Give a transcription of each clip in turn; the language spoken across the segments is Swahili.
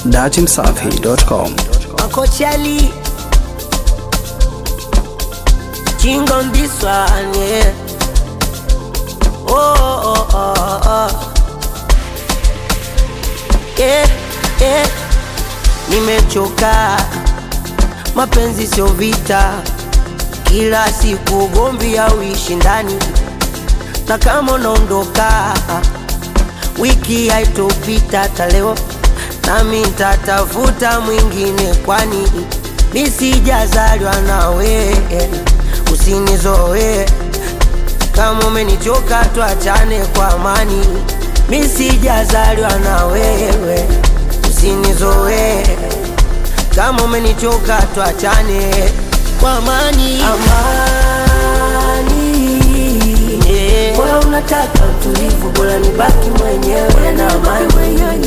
datimsafi.com. Uncle Charlie. King on this one, yeah. Oh, oh, oh, oh. Yeah, yeah. Nimechoka, mapenzi sio vita, kila siku ugomvi au ushindani, na kama unaondoka wiki haitopita hata leo, nami nitatafuta mwingine, kwani mi sijazaliwa nawe, usinizoe kama umenichoka, tuachane kwa amani. Mi sijazaliwa na wewe, usinizoe kama umenichoka, tuachane kwa amani. Amani, yeah. Bora unataka utulivu, bora nibaki mwenyewe na amani,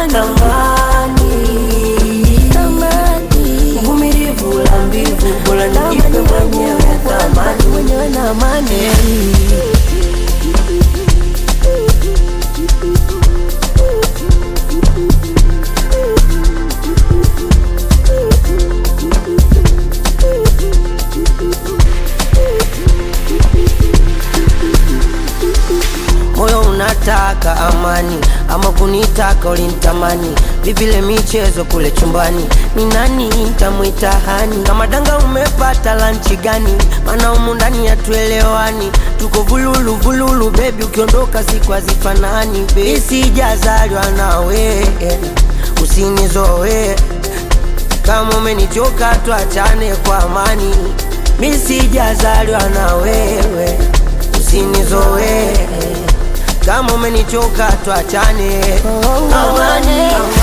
amani, uvumilivu la mbivu, bora nijipe mwenyewe thamani, yeah. moyo unataka amani ama kunitaka ulinitamani vivile michezo kule chumbani ni nani ntamwita hani kama danga umepata lanchi gani maana humu ndani hatuelewani tuko vululu vululu bebi ukiondoka siku hazifanani mi sijazaliwa nawe usinizoe kama umenichoka tuachane kwa amani mi sijazaliwa na wewe usinizoe kama umenichoka tuachane amani,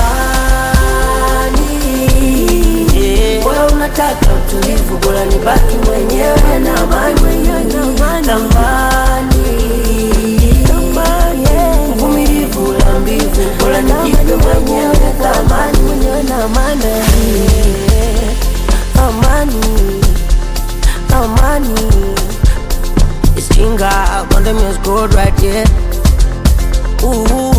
yeah. Bora unataka utulivu, bora nibaki mwenyewe na amani, tamani, uvumilivu la mbivu, bora nijipe mwenyewe thamani, amani, amani. It's Kinga, Condom is good right here. Ooh.